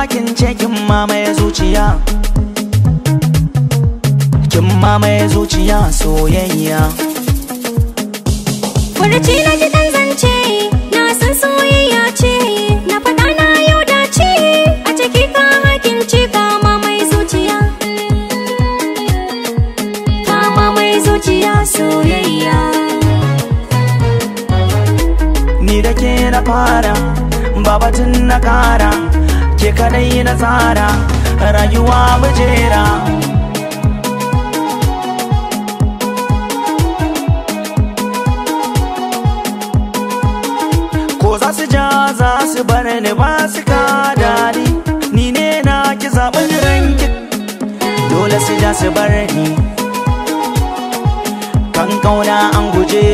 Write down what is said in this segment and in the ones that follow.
kin ce kin mamaye zuciya kin mamaye zuciya soyayya Furuci na ji dan zance na san soyayya ce na faɗa na yau dace a ciki ka hakin ce kama mai zuciya kama mai zuciya soyayya ni da ke na fara babatun na kara ke kadai na tsara rayuwa mujera ko za su ja za su bar ni ba su ka dadi ni ne na ki zaɓin ranki dole su ja su bar ni kan kauna an guje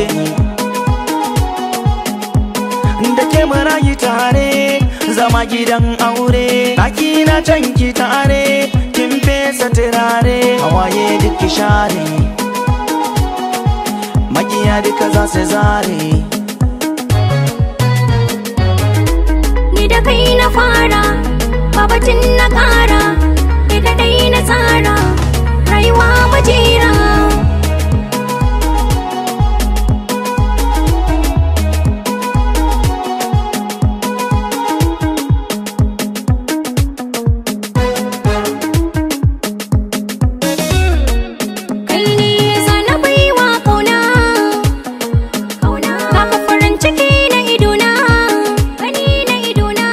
ni da ke marayi tare zama gidan aure ɗaki na can ki tare kin fesa turare hawaye duk ki share makiya duka za su zare ni da kai na fara babatin na ƙara ni da dai na tsara rayuwa majera kai ne zana baiwa kauna kauna baka farin ciki na idona gani na idona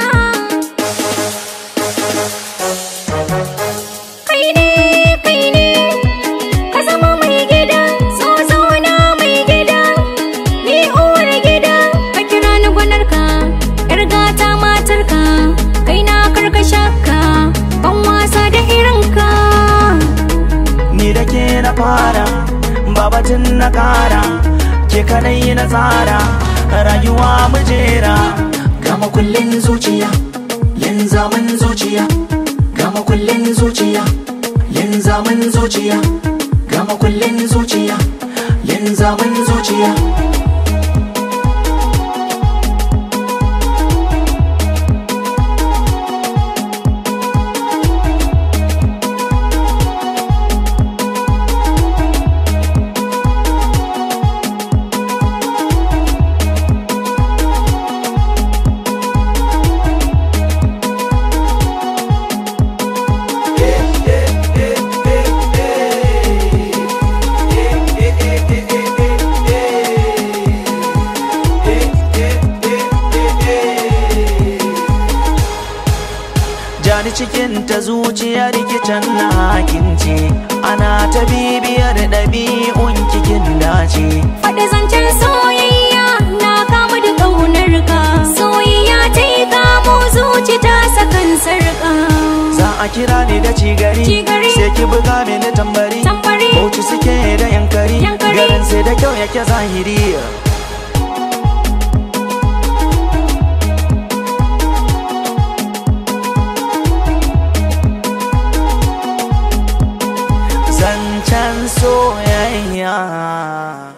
kai ne kai ne ka zama mai gida so zauna mai gida ni uwar gida ka kira ni gwanarka yar gata matarka kai na karkashaka ban wasa da irinka ni da ke na fara babatun na kara ke kadai na tsara rayuwa mujera gama kullin zuciya yin zaman zuciya gama kullin zuciya yin zaman zuciya gama kullin zuciya yin zaman zuciya jani cikin ta zuciyar kicin na hakince ana ta bibiyar ɗabi'un kikin dace Faɗi zancen soyayya na kamu da ƙaunar ka Soyayya ta yi kamo zuci ta sakan sarƙa za a kira ni da cigari Cigari. sai ki buga mini tambari Tambari. bauchi suke da yankari Yankari. garin sai da kyau yake zahiri